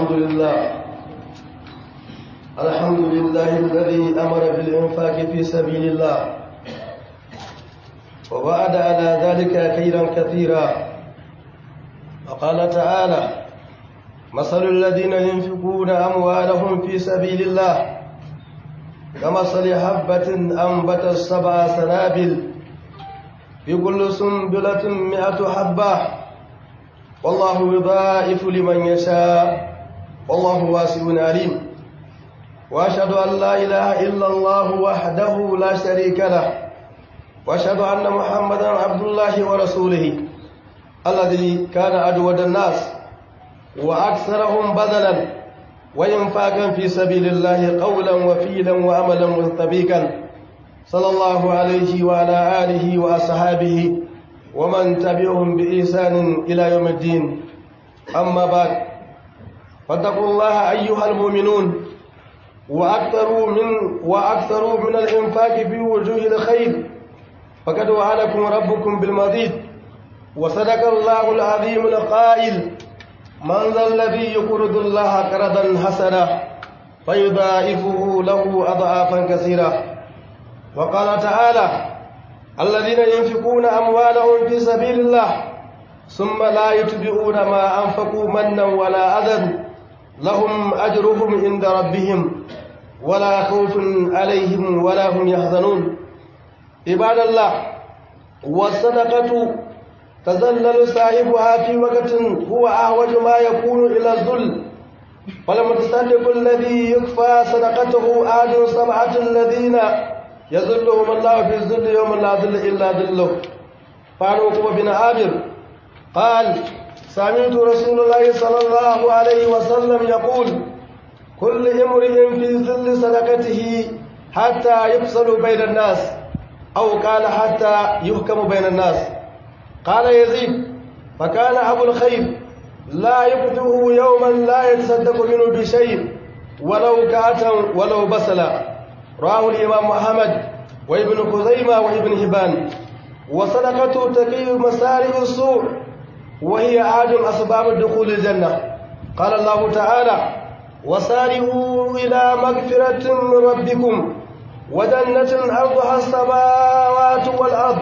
الحمد لله الحمد لله الذي أمر بالإنفاق في سبيل الله ووعد على ذلك خيرا كثيرا وقال تعالى مثل الذين ينفقون أموالهم في سبيل الله كمثل حبة أنبتت سبع سنابل في كل سنبلة مئة حبة والله يضاعف لمن يشاء والله واسع عليم واشهد ان لا اله الا الله وحده لا شريك له واشهد ان محمدا عبد الله ورسوله الذي كان اجود الناس واكثرهم بذلا وانفاقا في سبيل الله قولا وفيلا واملا مستبيكا صلى الله عليه وعلى اله واصحابه ومن تبعهم بإحسان إلى يوم الدين أما بعد فاتقوا الله أيها المؤمنون وأكثروا من وأكثروا من الإنفاق في وجوه الخير فقد وعدكم ربكم بالمزيد وصدق الله العظيم القائل من ذا الذي يقرض الله قرضا حسنا فيضاعفه له أضعافا كثيرة وقال تعالى الذين ينفقون أموالهم في سبيل الله ثم لا يتبعون ما أنفقوا منا ولا أذى لهم أجرهم عند ربهم ولا خوف عليهم ولا هم يحزنون عباد الله والصدقة تذلل صاحبها في وقت هو أحوج ما يكون إلى الذل فالمتصدق الذي يكفى صدقته آل سبعة الذين يذلهم الله في الذل يوم لا ذل إلا ذله قال عقبة بن عامر قال سمعت رسول الله صلى الله عليه وسلم يقول كل امرئ في ذل صدقته حتى يفصل بين الناس أو قال حتى يحكم بين الناس قال يزيد فكان أبو الخير لا يفتحه يوما لا يتصدق منه بشيء ولو كاتا ولو بسلا رواه الإمام محمد وابن خزيمة وابن هبان وصدقة تقي مسارع السوء وهي عاد أسباب دخول الجنة قال الله تعالى وسارعوا إلى مغفرة من ربكم وجنة أرضها السماوات والأرض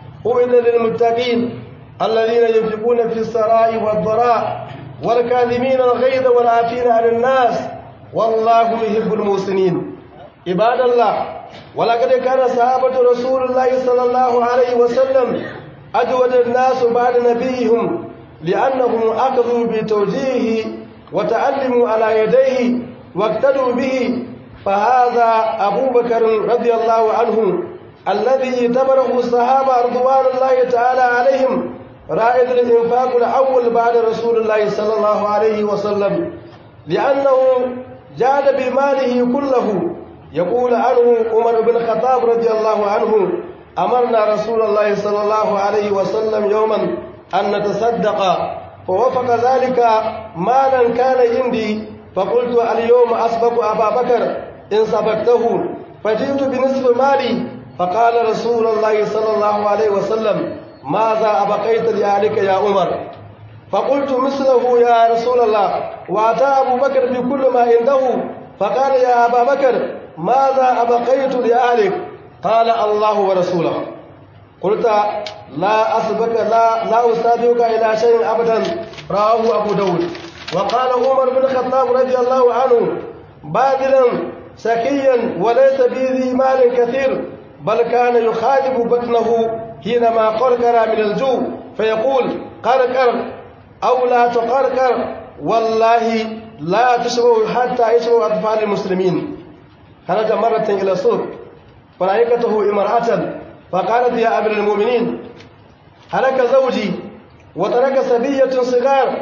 أعد للمتقين الذين ينفقون في السراء والضراء والكاذبين الغيظ والعافين عن الناس والله يحب المحسنين عباد الله ولقد كان صحابة رسول الله صلى الله عليه وسلم أجود الناس بعد نبيهم لأنهم أخذوا بتوجيهه وتعلموا على يديه واقتدوا به فهذا أبو بكر رضي الله عنه الذي اعتبره الصحابة رضوان الله تعالى عليهم رائد الإنفاق الأول بعد رسول الله صلى الله عليه وسلم لأنه جاد بماله كله يقول عنه عمر بن الخطاب رضي الله عنه أمرنا رسول الله صلى الله عليه وسلم يوما أن نتصدق فوفق ذلك مالا كان عندي فقلت اليوم أسبق أبا بكر إن سبقته فجئت بنصف مالي فقال رسول الله صلى الله عليه وسلم ماذا أبقيت لأهلك يا عمر فقلت مثله يا رسول الله وأتى أبو بكر بكل ما عنده فقال يا أبا بكر ماذا أبقيت لأهلك قال الله ورسوله قلت لا أسبك لا لا أسابقك إلى شيء أبدا رواه أبو داود وقال عمر بن الخطاب رضي الله عنه باذلا سكيا وليس بذي مال كثير بل كان يخالف بطنه حينما قرقر من الجوع فيقول قرقر أو لا تقرقر والله لا تشبه حتى يشبه أطفال المسلمين خرج مرة إلى السوق فرأيته امرأة فقالت يا أمير المؤمنين هلك زوجي وترك سبية صغار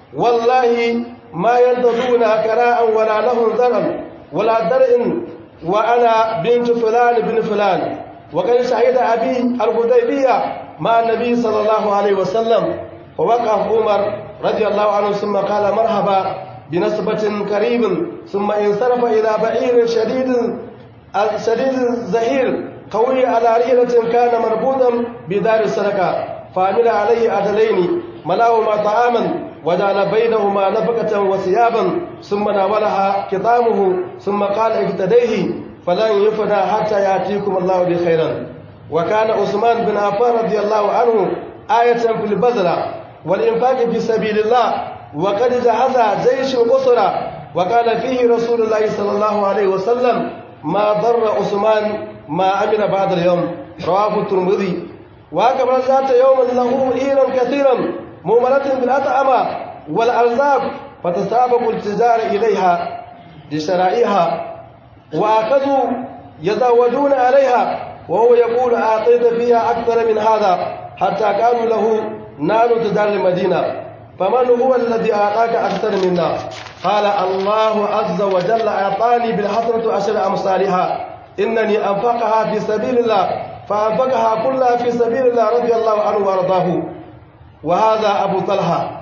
والله ما ينتظرون كراء ولا لهم ذرا ولا درء وأنا بنت فلان بن فلان وقد شهد أبي الحديبية مع النبي صلى الله عليه وسلم فوقف عمر رضي الله عنه ثم قال مرحبا بنسبة قريب ثم انصرف إلى بعير شديد شديد زهير قوي على رحلة كان مربوطا بدار السرقة فعمل عليه عدلين ملاهما طعاما وجعل بينهما نفقة وثيابا ثم ناولها كطامه ثم قال افتديه فلن يفنى حتى يأتيكم الله بخيرا وكان عثمان بن عفان رضي الله عنه آية في البذلة والإنفاق في سبيل الله وقد جهز جيش الأسرة وقال فيه رسول الله صلى الله عليه وسلم ما ضر عثمان ما عمل بعد اليوم رواه الترمذي وكما ذات يوم له إيرا كثيرا مؤمنة بالأطعمة والأرزاق فتسابق التجار إليها لشرائها وأخذوا يزودون عليها وهو يقول أعطيت فيها أكثر من هذا حتى قالوا له نار تدار المدينة فمن هو الذي أعطاك أكثر منا قال الله عز وجل أعطاني بالحسنة عشر أمثالها إنني أنفقها في سبيل الله فأنفقها كلها في سبيل الله رضي الله عنه وارضاه وهذا أبو طلحة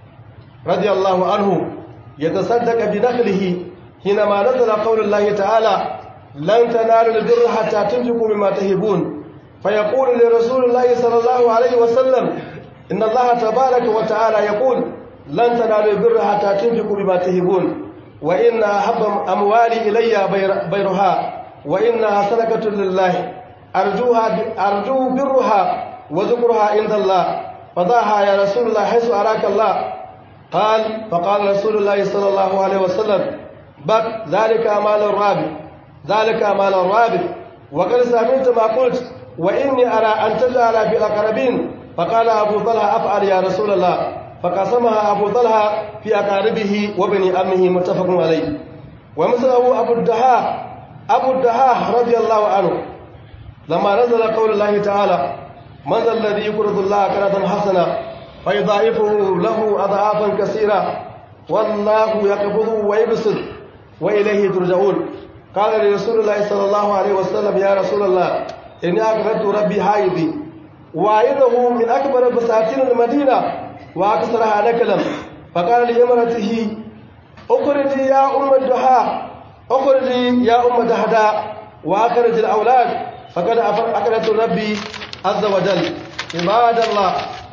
رضي الله عنه يتصدق بنخله حينما نزل قول الله تعالى لن تنالوا البر حتى تنفقوا مما تهبون فيقول لرسول الله صلى الله عليه وسلم إن الله تبارك وتعالى يقول لن تنالوا البر حتى تنفقوا بما تهبون وإن أحب أموالي إلي بيرها وإنها صدقة لله أرجوها أرجو برها وذكرها عند الله فضعها يا رسول الله حيث أراك الله قال فقال رسول الله صلى الله عليه وسلم بك ذلك مال الرابع ذلك مال الرابع وقد سمعت ما قلت وإني أرى أن تجعل في الأقربين فقال أبو طلحة أفعل يا رسول الله فقسمها أبو طلحة في أقاربه وبني أمه متفق عليه ومثله أبو الدهاء أبو الدهاء رضي الله عنه لما نزل قول الله تعالى من ذا الذي يقرض الله قرضا حسنا فيضاعفه له أضعافا كثيرة والله يقبض ويبسط وإليه ترجعون قال لرسول الله صلى الله عليه وسلم يا رسول الله إني أقرضت ربي حائضي وعيده من أكبر بساتين المدينة وأكثرها نكلا فقال لامرأته أخرجي يا أم الدحاء أخرجي يا أم دهداء وأخرج الأولاد فقد أقرضت ربي عز وجل عباد الله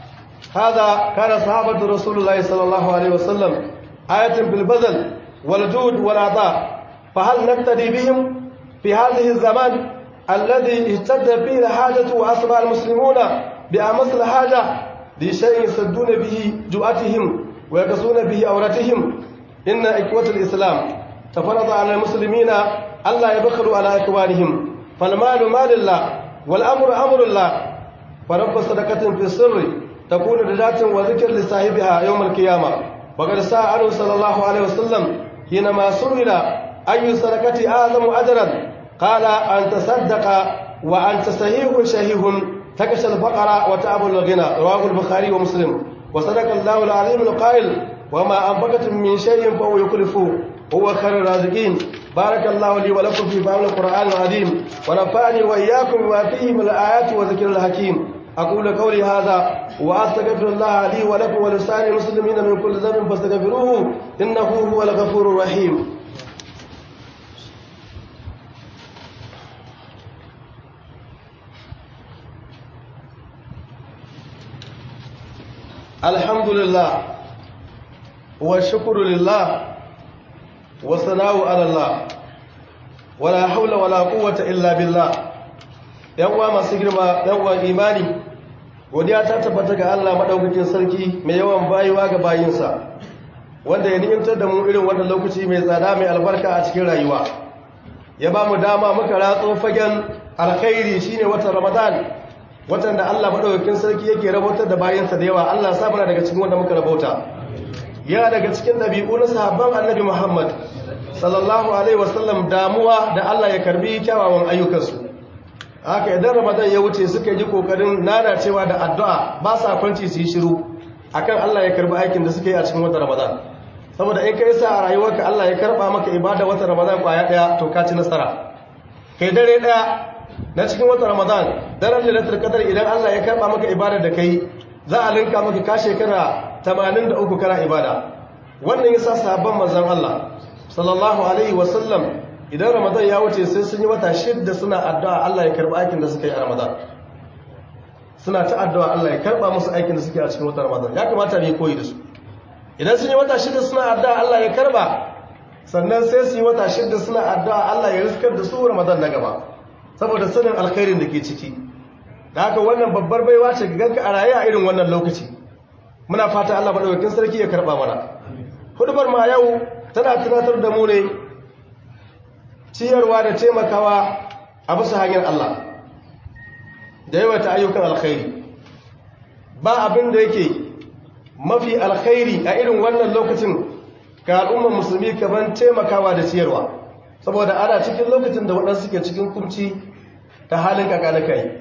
هذا كان صحابة رسول الله صلى الله عليه وسلم آية بالبذل والجود والعطاء فهل نقتدي بهم في هذه الزمان الذي اشتد فيه الحاجة وأصبح المسلمون بأمس الحاجة لشيء يسدون به جوعتهم ويكسون به أورتهم إن إخوة الإسلام تفرض على المسلمين ألا يبخلوا على إخوانهم فالمال مال الله والأمر أمر الله فرب صدقة في السر تكون رجاة وذكر لصاحبها يوم القيامة وقد سأل عنه صلى الله عليه وسلم حينما سئل أي صدقة أعظم أجرا قال أن تصدق وأنت صحيح شهيه تكش الفقر وتعب الغنى رواه البخاري ومسلم وصدق الله العظيم القائل وما أنفقتم من شيء فهو يكلفه هو خير الرازقين بارك الله لي ولكم في فهم القرآن العظيم ونفعني وإياكم بما فيه من الآيات والذكر الحكيم أقول قولي هذا وأستغفر الله لي ولكم ولسائر المسلمين من كل ذنب فاستغفروه إنه هو الغفور الرحيم الحمد لله والشكر لله والثناء على الله ولا حول ولا قوة إلا بالله yawwa masu girma yawwa imani godiya ta tabbata ga Allah madaukakin sarki mai yawan bayuwa ga bayinsa wanda ya ni'imtar da mu irin wannan lokaci mai tsada mai albarka a cikin rayuwa ya ba mu dama muka ratso fagen alkhairi shine watan Ramadan watan da Allah madaukakin sarki yake rabotar da bayinsa da yawa Allah sa daga cikin wanda muka rabauta yana daga cikin dabi'u na sahabban Annabi Muhammad sallallahu alaihi wasallam damuwa da Allah ya karbi kyawawan ayyukansu haka idan ramadan ya wuce suka yi kokarin lalacewa da addu'a ba sa kwanci su yi shiru akan Allah ya karbi aikin da suka yi a cikin watan ramadan saboda in kai sa a rayuwarka Allah ya karba maka ibada watan ramadan kwaya daya to ka ci nasara kai dare daya na cikin watan ramadan daren lailatul qadar idan Allah ya karba maka ibada da kai za a linka maka ka shekara 83 kana ibada wannan yasa sahabban manzon Allah sallallahu alaihi wasallam idan ramadan ya wuce sai sun yi wata shidda suna addu'a Allah ya karba aikin da suka yi a ramadan suna ta addu'a Allah ya karba musu aikin da suke a cikin watan ramadan ya kamata ne koyi da su idan sun yi wata shida suna addu'a Allah ya karba sannan sai su yi wata shida suna addu'a Allah ya riskar da su Ramadan na gaba saboda sanin alkhairin da ke ciki da haka wannan babbar baiwa ce ga ganka a raye a irin wannan lokaci muna fata Allah madaukakin sarki ya karba mana hudubar ma yau tana tunatar da mu ne ciyarwa da taimakawa a bisa hanyar Allah da yawaita ayyukan alkhairi ba abin da yake mafi alkhairi a irin wannan lokacin ga al'ummar musulmi kaman taimakawa da ciyarwa saboda ana cikin lokacin da waɗansu suke cikin kumci ta halin kakanaka yi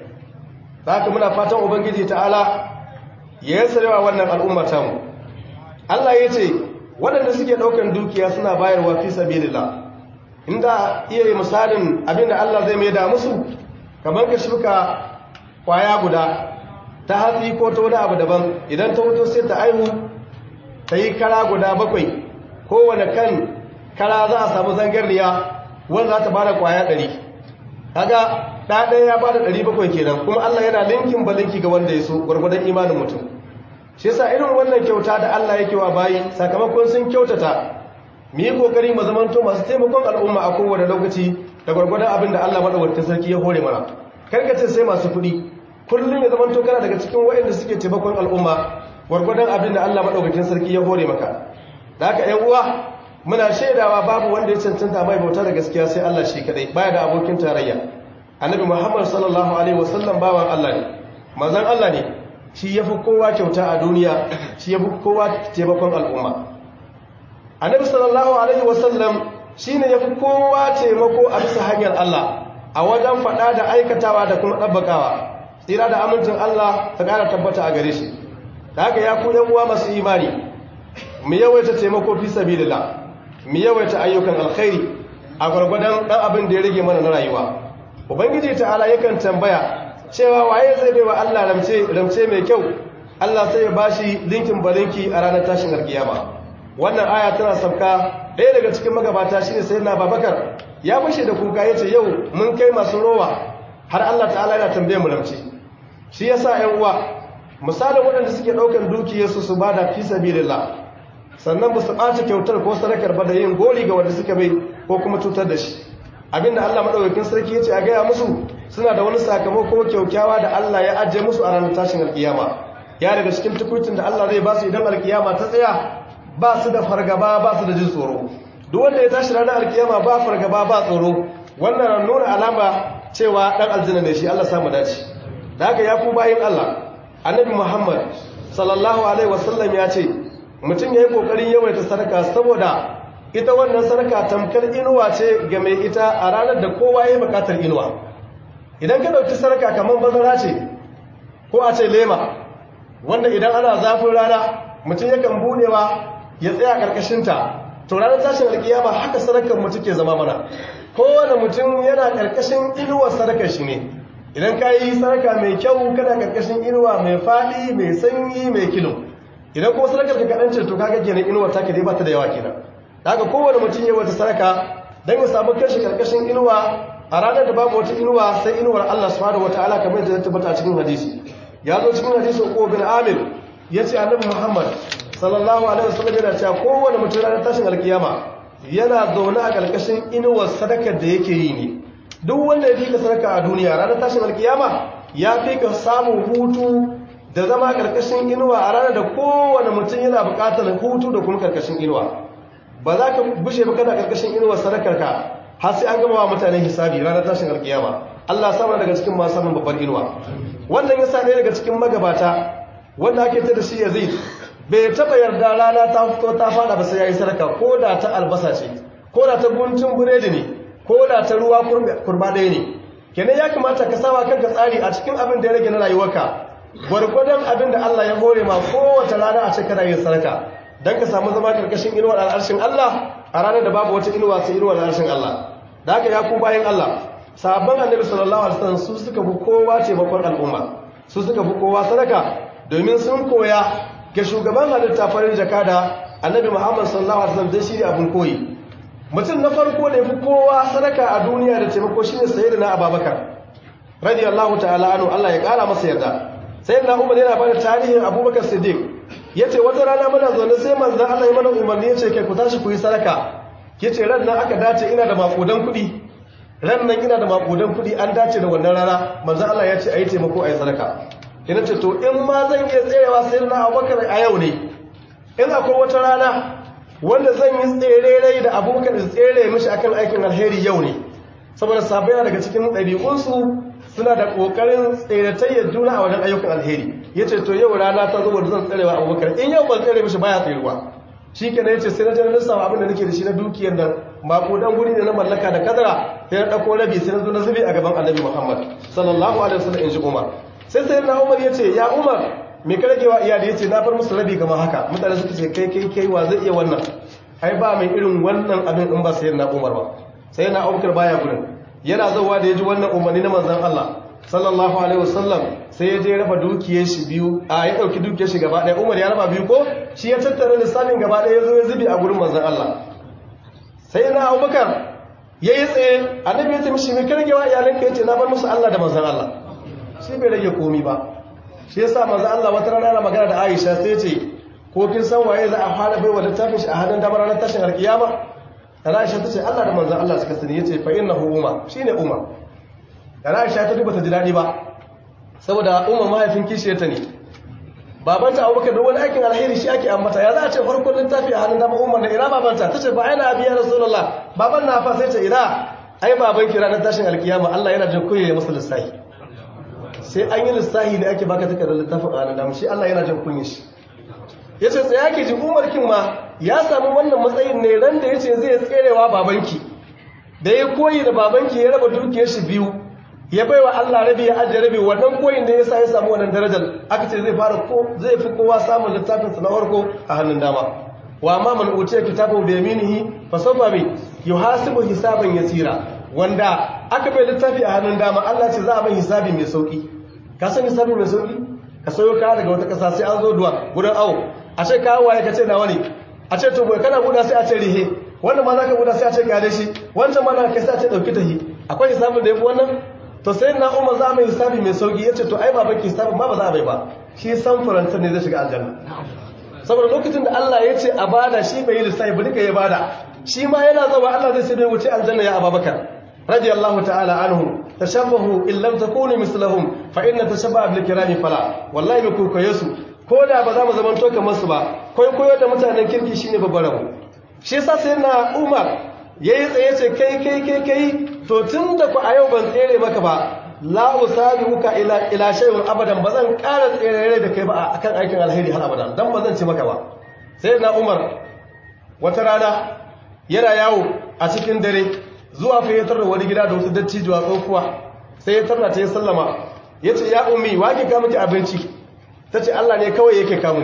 za ka muna fatan ubangiji ta'ala ya yi sarewa wannan al'ummar tamu Allah ya ce waɗanda suke ɗaukan dukiya suna bayarwa fi sabilillah inda iya yi misalin abinda Allah zai mai da musu kamar ka shuka kwaya guda ta hatsi ko ta wani abu daban idan ta wuto sai ta aihu ta yi kara guda bakwai kowane kan kara za a samu zangarniya wanda za ta bada kwaya ɗari kaga ɗaɗaya ya bada ɗari bakwai kenan kuma Allah yana linkin ba linki ga wanda ya so gwargwadon imanin mutum shi yasa irin wannan kyauta da Allah yake wa bayi sakamakon sun kyautata mu yi kokari mu zamanto masu taimakon al'umma a kowane lokaci da gwargwadon abin da Allah madaukakin sarki ya hore mana karkace sai masu kuɗi kullum ya zamanto kana daga cikin waɗanda suke taimakon al'umma gwargwadon abin da Allah madaukakin sarki ya hore maka da haka ƴan uwa muna shaidawa babu wanda ya cancanta mai bauta da gaskiya sai Allah shi kadai baya da abokin tarayya annabi Muhammad sallallahu alaihi wasallam bawan Allah ne manzon Allah ne shi yafi kowa kyauta a duniya shi yafi kowa taimakon al'umma annabi sallallahu alaihi wasallam shine yafi kowa taimako a bisa hanyar Allah a wajen faɗa da aikatawa da kuma ɗabbakawa tsira da amincin Allah ta ƙara tabbata a gare shi da haka ya ku yan uwa masu imani mu yawaita taimako fi sabilillah mu yawaita ayyukan alkhairi a gwargwadon ɗan abin da ya rage mana na rayuwa ubangiji ta'ala yakan tambaya cewa waye zai bai wa Allah ramce ramce mai kyau Allah sai ya bashi linkin balinki a ranar tashin alkiyama wannan aya tana sauka ɗaya daga cikin magabata shine sayyidina Babakar ya fashe da kuka yace yau mun kai masu rowa har Allah ta'ala yana tambaye mu ramce shi yasa 'yan uwa misalin waɗanda suke ɗaukar dukiyarsu su bada fi sabilillah sannan ba su ɓaci kyautar ko sadakar ba da yin goli ga wanda suka bai ko kuma cutar da shi abinda Allah maɗaukakin sarki ya ce a gaya musu suna da wani sakamako kyaukyawa da Allah ya ajiye musu a ranar tashin alkiyama ya daga cikin tukutin da Allah zai ba su idan alkiyama ta tsaya ba su da fargaba ba su da jin tsoro duk wanda ya tashi ranar alkiyama ba fargaba ba tsoro wannan nuna alama cewa ɗan aljanna ne shi Allah samu dace da haka ya ku bayin Allah annabi Muhammad sallallahu alaihi wasallam ya ce mutum ya yi ƙoƙarin yawaita sadaka saboda ita wannan sadaka tamkar inuwa ce ga mai ita a ranar da kowa ya yi buƙatar inuwa idan ka ɗauki sadaka kamar bazara ce ko a ce lema wanda idan ana zafin rana mutum yakan buɗewa ya tsaya ƙarƙashinta to ranar tashin alƙiyama haka sadakar mutum ke zama mana kowane mutum yana ƙarƙashin inuwar sadakar shi ne idan ka yi sadaka mai kyau kana ƙarƙashin inuwa mai faɗi mai sanyi mai kilo idan kuma sadakar ka kaɗan ce to kaga kenan inuwar taka dai ba ta da yawa kenan daga kowane mutum ya wata sadaka don ya samu kashi karkashin inuwa a ranar da babu wata inuwa sai inuwar Allah subhanahu wataala kamar da ta tabbata a cikin hadisi ya zo cikin hadisi ko bin Amir yace annabi Muhammad sallallahu alaihi wasallam yana cewa kowane mutum ranar tashin alkiyama yana zaune a karkashin inuwar sadakar da yake yi ne duk wanda ya fika sadaka a duniya ranar tashin alkiyama ya fika samun hutu da zama karkashin inuwa a ranar da kowane mutum yana bukatar hutu da kuma karkashin inuwa ba za ka bushe ba kana karkashin inuwar sadakarka har sai an gama wa mutane hisabi ranar tashin alkiyama Allah sama daga cikin masu samun babbar inuwa wannan yasa ne daga cikin magabata wanda ake ta da shi Yazid bai taba yarda rana ta fito ta fada ba sai yayi sadaka ko da ta albasa ce ko da ta guntun buredi ne ko da ta ruwa kurba ɗaya ne kenan ya kamata ka sawa kanka tsari a cikin abin da ya rage na rayuwarka gwargwadon abin da Allah ya hore ma kowace rana a ce kana yin sadaka don ka samu zama karkashin inuwar al'arshin Allah a ranar da babu wata inuwa sai inuwar al'arshin Allah da haka ya ku bayan Allah sabon annabi sallallahu alaihi wasallam su suka fi kowa taimakon al'umma su suka fi kowa sadaka domin sun koya ga shugaban halitta farin jakada annabi Muhammad sallallahu alaihi wasallam dai shine abin koyi mutum na farko da yafi kowa sadaka a duniya da taimako shine sayyidina Abubakar radiyallahu ta'ala anhu Allah ya kara masa yarda sayyidina Umar yana bada tarihin Abubakar Siddiq yace wata rana muna zaune sai manzon Allah ya mana umarni yace kai ku tashi ku yi sadaka yace ran nan aka dace ina da makudan kuɗi ran nan ina da makudan kuɗi an dace da wannan rana manzon Allah ya ce ayi taimako ayi sadaka ina ce to in ma zan iya tserewa sai na Abubakar a yau ne in akwai wata rana wanda zan yi tsere da Abubakar da tsere mishi akan aikin alheri yau ne saboda sabai daga cikin ɗabi'unsu suna da ƙoƙarin tseratayyar juna a wajen ayyukan alheri ya ce to yau rana ta zuwa zan tserewa abubakar in yau ban tsere mishi baya tseruwa shi ke ya ce sai na janar lissafa abin da nake da shi na dukiyar nan makodan guri ne na mallaka da kadara sai na ɗauko rabi sai na zo na zube a gaban annabi muhammad sallallahu alaihi wasallam in ji umar sai sai na umar ya ce ya umar me ka rage wa iyali ya ce na bar musu rabi kamar haka mutane suka ce kai kai kai wa zai iya wannan ai ba mai irin wannan abin in ba sai na umar ba sai na abubakar baya gurin yana zauwa da ya ji wannan umarni na manzan Allah sallallahu alaihi wasallam sai ya je raba dukiyar shi biyu a ya dauki dukiyar shi gaba ɗaya Umar ya raba biyu ko shi ya tattara lissafin gaba ɗaya ya zo ya zubi a gurin manzan Allah sai na Abubakar ya yi tsaye annabi ya ce mishi me karge wa iyalanka yace na bar musu Allah da manzan Allah shi bai rage komi ba shi yasa manzan Allah wata rana yana magana da Aisha sai ce ko kin san waye za a fara baiwa littafin shi a hannun damar ranar tashin alkiyama Aisha ta ce Allah da manzan Allah suka sani yace fa innahu Umar shine Umar Aisha ta duba ta ji dadi ba saboda Umar mahaifin kishiyarta ne babanta Abubakar da wani aikin alheri shi ake ambata ya za a ce farkon littafi a hannun dama Umar da ina babanta tace fa aina abi ya Rasulullah baban na fa sai ce ina ai baban ki ranar tashin alkiyama Allah yana jin kunya ya masa lissahi sai an yi lissahi ne ake baka takardar littafin a hannun dama shi Allah yana jin kunya shi yace tsaya ke ji Umar kin ma ya samu wannan matsayin ne ran da ya ce zai tserewa babanki da ya koyi da babanki ya raba dukiyar shi biyu ya baiwa Allah rabi ya ajiye rabi wannan koyin da ya sa ya samu wannan darajar aka ce zai fara ko zai fi kowa samun littafin sa na farko a hannun dama wa ma man utiya kitabu bi yaminihi fa sawfa bi yuhasibu hisaban yasira wanda aka bai littafi a hannun dama Allah ce za a bai hisabi mai sauki ka san hisabi mai sauki ka sayo kaya daga wata kasa sai an zo duwa gudan awo a ce kawo waye ka ce nawa ne a ce to kana guda sai a ce rihe wannan ma za ka guda sai a ce gane shi wancan ma na kai sai a ce ɗauki tahi akwai hisabin da ya fi wannan to sai na umar za a mai hisabi mai sauki ya ce to ai ba baki hisabin ma ba za a bai ba shi san farantar ne zai shiga aljanna saboda lokacin da Allah ya ce a bada shi bai yi lissafi ba duka ya bada shi ma yana zawa Allah zai sai bai wuce aljanna ya ababakar radiyallahu ta'ala anhu tashabbahu in lam takunu mislahum fa inna tashabbaha bil kirami fala wallahi mu kokoye su ko da ba za mu zaman to kamar su ba koyo da mutanen kirki shine babbar rabu shi yasa sai na Umar yayi tsaye ce kai kai kai kai to tunda ku a yau ban tsere maka ba la usabiuka ila ila shay'un abadan bazan ƙara tsere da kai ba akan aikin alheri har abadan dan bazan ci maka ba sai na Umar wata rana yana yawo a cikin dare zuwa fa ya tarra wani gida da wasu dattijuwa tsofuwa sai ya tarra ta ya sallama yace ya ummi wake ka miki abinci tace Allah ne kawai yake kamu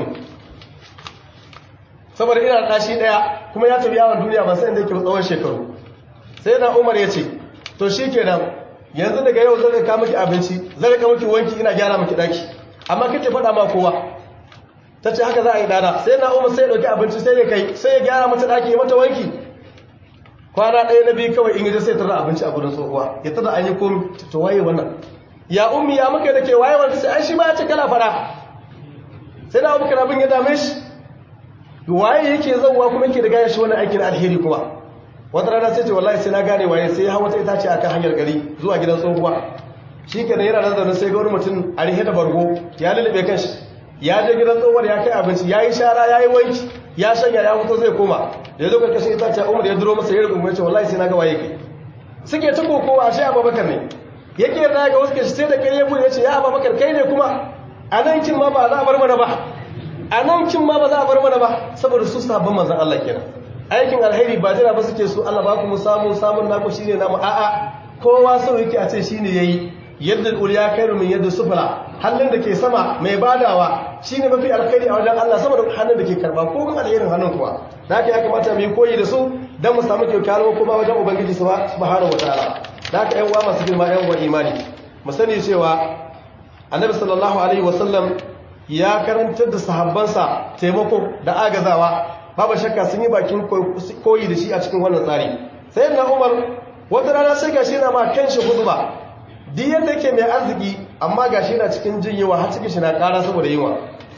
saboda ina ɗashi ɗaya kuma ya tafi yawon duniya ba sai inda yake tsawon shekaru sai na umar ya ce to shi kenan yanzu daga yau zai rika miki abinci zai rika miki wanki ina gyara miki ɗaki amma kake faɗa ma kowa ta ce haka za a yi dana sai na umar sai ya ɗauki abinci sai ya kai sai ya gyara mata ɗaki ya mata wanki kwana ɗaya na biyu kawai in yi sai tara abinci a gudun tsohuwa ya tara an yi komi to waye wannan ya ummi ya muka da ke waye wanda sai an shi ma ya ce kana fara sai na abubakar abin ya dame shi waye yake zauwa kuma yake da gaya shi wani aikin alheri kuma wata rana sai ce wallahi sai na gane waye sai hawa ta itace akan hanyar gari zuwa gidan tsohuwa shi kenan yana nan zaune sai ga wani mutum a rihe da bargo ya lulluɓe kanshi ya je gidan tsohuwar ya kai abinci ya yi shara ya yi wanki ya shanya ya fito zai koma da ya zo karkashin itace umar ya duro masa ya rubu ce wallahi sai na ga waye kai suke ta kokowa a shi abubakar ne yake yarda ga wasu kashi sai da kai ya buɗe ya ce ya abubakar kai ne kuma a nan kin ma ba za a bar mana ba a nan kin ma ba za a bar mana ba saboda su sabon manzan Allah kenan aikin alheri ba jira ba suke su Allah ba ku mu samu samun naku shine namu a'a kowa so yake a ce shine yayi yadda uliya kairu min yadda sufla hannun da ke sama mai badawa shine mafi alkhairi a wajen Allah saboda hannun da ke karba ko kuma alherin hannun kuwa da haka ya kamata mu yi koyi da su dan mu samu kyautar kuma wajen ubangiji subhanahu wataala da haka yan uwa masu girma yan uwa imani mu sani cewa annabi sallallahu alaihi wasallam ya karantar da sahabbansa taimako da agazawa babu shakka sun yi bakin koyi da shi a cikin wannan tsari sai na umar wata rana sai gashi yana ma kanshi hudba duk yadda yake mai arziki amma gashi yana cikin jin yawa har cikin shi na kara saboda yunwa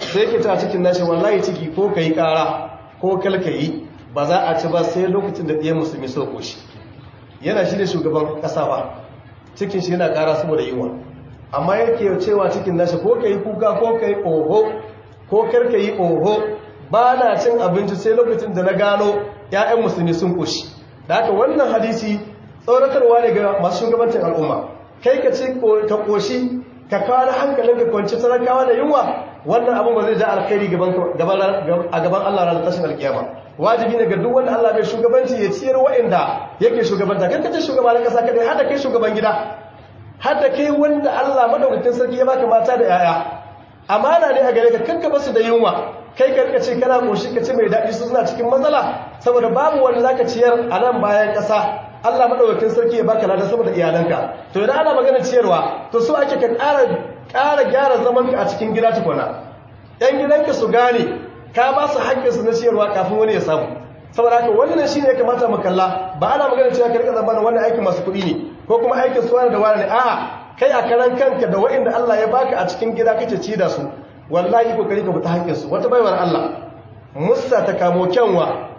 sai ke ta cikin nashi wallahi ciki ko ka yi ƙara ko kalka yi ba za a ci ba sai lokacin da ɗiyan musulmi so koshi yana shi ne shugaban ƙasa ba cikin shi yana ƙara saboda yiwa amma yake cewa cikin nashi ko ka yi kuka ko ka yi oho ko karka yi oho ba na cin abinci sai lokacin da na gano 'ya'yan musulmi sun koshi da haka wannan hadisi tsoratarwa ne ga masu shugabancin al'umma kai ka ci ka koshi ka kawo hankalin ka kwanci talakawa da yunwa wannan abin ba zai ja alkhairi a gaban Allah ranar tashin alkiyama wajibi ne ga duk wanda Allah bai shugabanci ya ciyar wa'inda yake shugabanta kan kace shugaba na kasa kadai hada kai shugaban gida hada kai wanda Allah madaukakin sarki ya baka mata da yaya amana ne a gare ka kanka basu da yunwa kai ka rika ce kana koshi ka ce mai daɗi su suna cikin matsala saboda babu wanda zaka ciyar a nan bayan ƙasa Allah madaukakin sarki ya baka lada saboda iyalanka to idan ana magana ciyarwa to so ake ka ƙara ƙara gyara zaman ka a cikin gida tukuna ɗan gidanka su gane ka ba su haƙƙin su na ciyarwa kafin wani ya samu saboda haka wannan shine ya kamata mu kalla ba ana magana cewa ka rika zamanin wannan aikin masu kuɗi ne ko kuma aikin su wani da wani ne a'a kai a karan kanka da waɗanda Allah ya baka a cikin gida kake ci da su wallahi kokari ka fita haƙƙin su wata baiwar Allah musta ta kamo kyanwa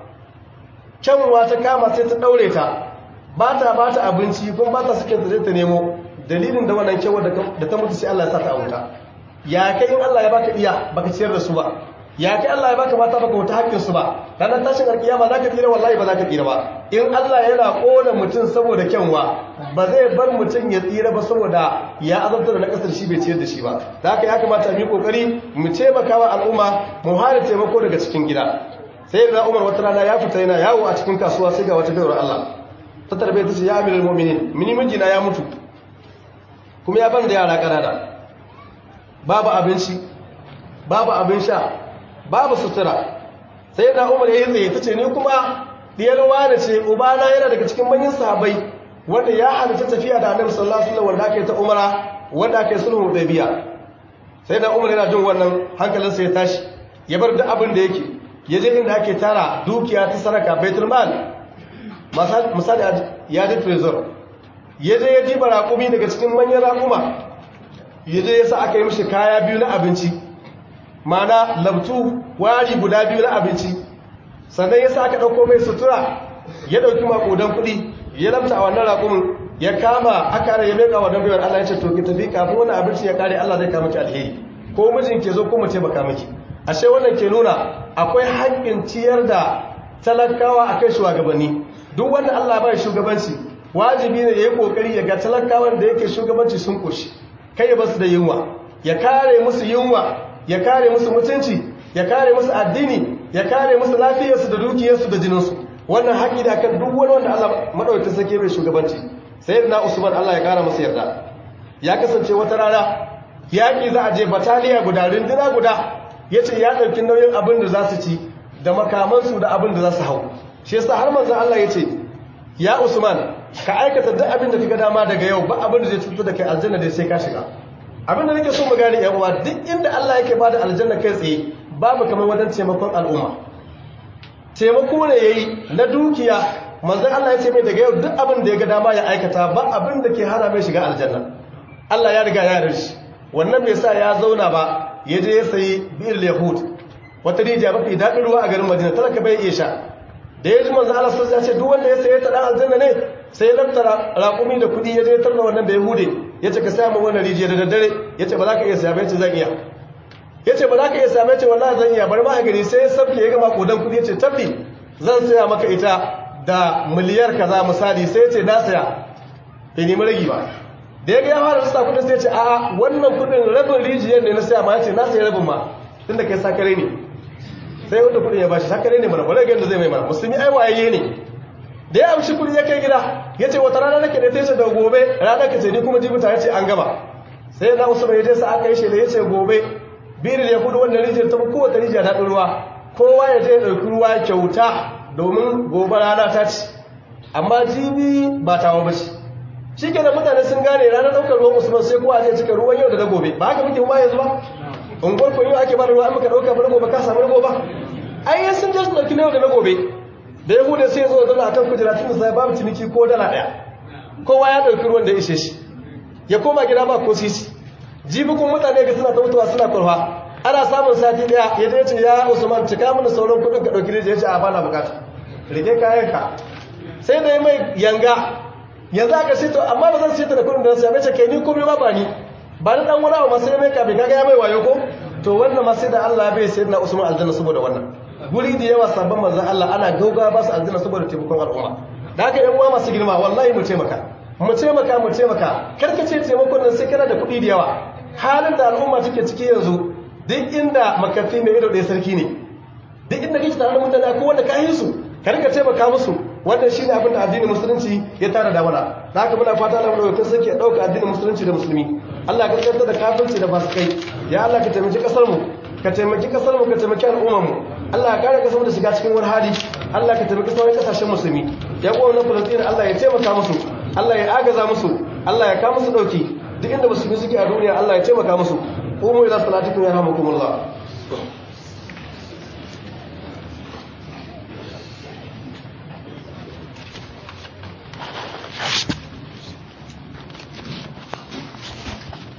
kyanwa ta kama sai ta daure ta ba ta ba ta abinci kuma ba ta suke zai ta nemo dalilin da wannan kyawar da ta mutu sai Allah ya sa ta wuta ya kai in Allah ya baka iya baka ciyar da su ba ya kai Allah ya baka mata baka wuta hakkin su ba ranar tashin alkiyama zaka tsira wallahi ba zaka tsira ba in Allah yana kona mutum saboda kyanwa ba zai bar mutum ya tsira ba saboda ya azabta da na kasar shi bai ciyar da shi ba da haka ya kamata mu yi kokari mu taimaka wa al'umma mu hana taimako daga cikin gida sai da Umar wata rana ya fita yana yawo a cikin kasuwa sai ga wata gaiwar Allah ta tarbe ta ce ya amirul mu'minin mini mijina ya mutu kuma ya ban da yara kanana babu abinci babu abin sha babu sutura sai da umar ya yi tsaye ta ce ni kuma diyar wani ce ubana yana daga cikin manyan sahabai wanda ya halitta tafiya da annabi sallallahu alaihi wasallam wanda aka yi ta umara wanda aka yi sulhu hudaybiya sai da umar yana jin wannan hankalinsa ya tashi ya bar duk abin da yake ya je inda ake tara dukiya ta saraka baitul mal misali ya je trezor ya je ya diba raƙumi daga cikin manyan raƙuma ya je ya sa aka yi mishi kaya biyu na abinci mana labtu wari guda biyu na abinci sannan ya sa aka ɗauko mai sutura ya ɗauki maƙudan kuɗi ya lamta a wannan raƙumin ya kama aka ya meka wa dambewar Allah ya ce to ki tafi kafin wani abinci ya kare Allah zai kama ki alheri ko mijin ke zo ko mace baka miki ashe wannan ke nuna akwai haƙƙin ciyar da talakawa a kai shugabanni duk wanda Allah bai shugabanci wajibi ne ya yi kokari ya ga talakawan da yake shugabanci sun koshi kai ya basu da yunwa ya kare musu yunwa ya kare musu mutunci ya kare musu addini ya kare musu lafiyarsu da dukiyarsu da jininsu wannan haƙi da kan duk wani wanda Allah madaukakin sake bai shugabanci sayyidina Usman Allah ya kara masa yarda ya kasance wata rana yaƙi za a je bataliya guda rinduna guda yace ya ɗauki nauyin abin da za su ci da makamansu da abin da za su hau shi yasa har manzon Allah yace ya Usman ka aikata duk abin da kaga dama daga yau ba abin da zai cutar da kai aljanna dai sai ka shiga abin da nake so mu gane yan uwa duk inda Allah yake bada aljanna kai tsaye babu kamar wajen taimakon al'umma taimako ne yayi na dukiya manzon Allah ya ce mai daga yau duk abin da ya ga dama ya aikata ba abin da ke hana mai shiga aljanna Allah ya riga ya yarda shi wannan bai sa ya zauna ba ya je ya sayi bir yahud wata rijiya mafi daɗin ruwa a garin Madina talaka bai iya sha da ya ji manzon Allah sai ya ce duk wanda ya saye ta dan aljanna ne sai ya lantara raƙumi da kuɗi ya je tarna wannan da ya hude ya ce ka samu wannan rijiya da daddare ya ce ba za ka iya same ce zan iya ya ce ba za ka iya same ce wallahi zan iya bari ma a gari sai ya sabke ya gama kodan kuɗi ya ce tabbi zan saya maka ita da miliyar kaza misali sai ya ce na saya bai nemi ragi ba da ya ga ya fara rasa kuɗin sai ya ce a'a wannan kuɗin rabin rijiyar ne na saya ma ya ce na saya rabin ma tunda kai sakare ne sai wanda kuɗin ya bashi sakare ne mana bare ga yadda zai mai mana musulmi ai waye ne da ya amshi kudi ya kai gida ya ce wata rana nake da ta ce da gobe rana ka ce ni kuma jibuta ya ce an gaba sai na wasu bai sa aka yi shela ya ce gobe birin ya kudu wannan rijiyar ta kowace rijiyar daɗin ruwa kowa ya je ɗauki ruwa kyauta domin gobe rana ta ci amma jibi ba tawa ba ce shi ke da mutane sun gane ranar ɗaukar ruwan usman sai kowa zai cika ruwan yau da na gobe ba haka muke ma yanzu ba unguwar kun yau ake ba da ruwa an muka ɗauka ba na gobe ka samu na gobe ai sun je su ɗauki na yau da na gobe da ya hude sai zo zauna akan kujera tun da sai babu ciniki ko dala daya kowa ya dauki ruwan da ya ishe shi ya koma gida ba ko sisi jibi kun mutane ga suna ta mutuwa suna kurfa ana samun sati daya ya je ce ya usman cika mana sauran kudin ka dauki rijiya ya ce a bana bukata rike kayan ka sai da ya mai yanga yanzu aka ce to amma ba zan ce ta da kudin da sai ya ce kai ni komai ma ba ni ba ni dan wani abu ma sai mai kafin kaga ya mai wayo ko to wannan ma sai da Allah ya bai sai na usman aljanna saboda wannan guri da yawa sabon manzon Allah ana gauga ba su aljanna saboda taimakon al'umma da haka yan uwa masu girma wallahi mu taimaka mu taimaka mu taimaka karkace taimakon nan sai kana da kuɗi da yawa halin da al'umma take ciki yanzu duk inda makafi mai ido ɗaya sarki ne duk inda kake tare da mutane ko wanda ka yi su ka rika taimaka musu wannan shine abin da addinin musulunci ya tara da mana da haka muna fata Allah mu sarki ya dauka addinin musulunci da musulmi Allah ka kantar da kafirci da fasikai ya Allah ka taimaki kasar mu ka taimaki kasar mu ka taimaki al'ummar mu Allah ka kare kasar da shiga cikin wani hali Allah ka taimaki sauran kasashen musulmi ya kuwa na Palestine Allah ya taimaka musu Allah ya agaza musu Allah ya kawo musu dauki duk inda musulmi suke a duniya Allah ya taimaka musu umu ila salatikum yarhamukumullah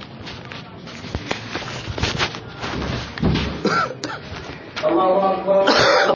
الله أكبر